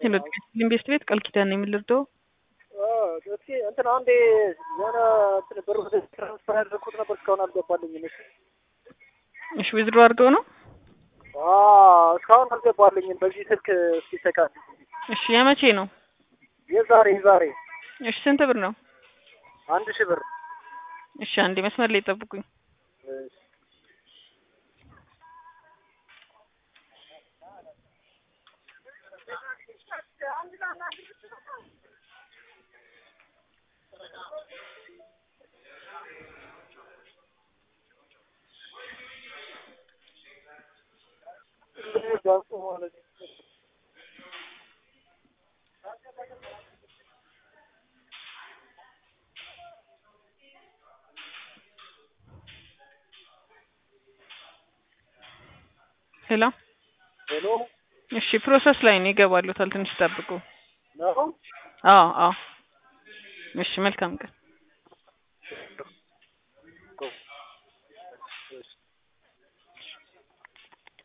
ሄሎ ኢንቨስት ቤት ቃል ኪዳን ነው የምልርደው እስኪ እንትን አንዴ የሆነ እንትን ብር ወደ ትራንስፈር ያደረኩት ነበር እስካሁን አልገባልኝም። እሺ እሺ ዊዝድሮ አድርገው ነው አዎ እስካሁን አልገባልኝም። በዚህ ስልክ እስኪ ተካል እሺ የመቼ ነው የዛሬ የዛሬ እሺ ስንት ብር ነው አንድ ሺህ ብር እሺ አንዴ መስመር ላይ ጠብቁኝ ሄሎ ሄሎ እሺ ፕሮሰስ ላይ ነው ይገባሉታል ትንሽ ጠብቁ ነው አዎ አዎ እሺ መልካም ቀን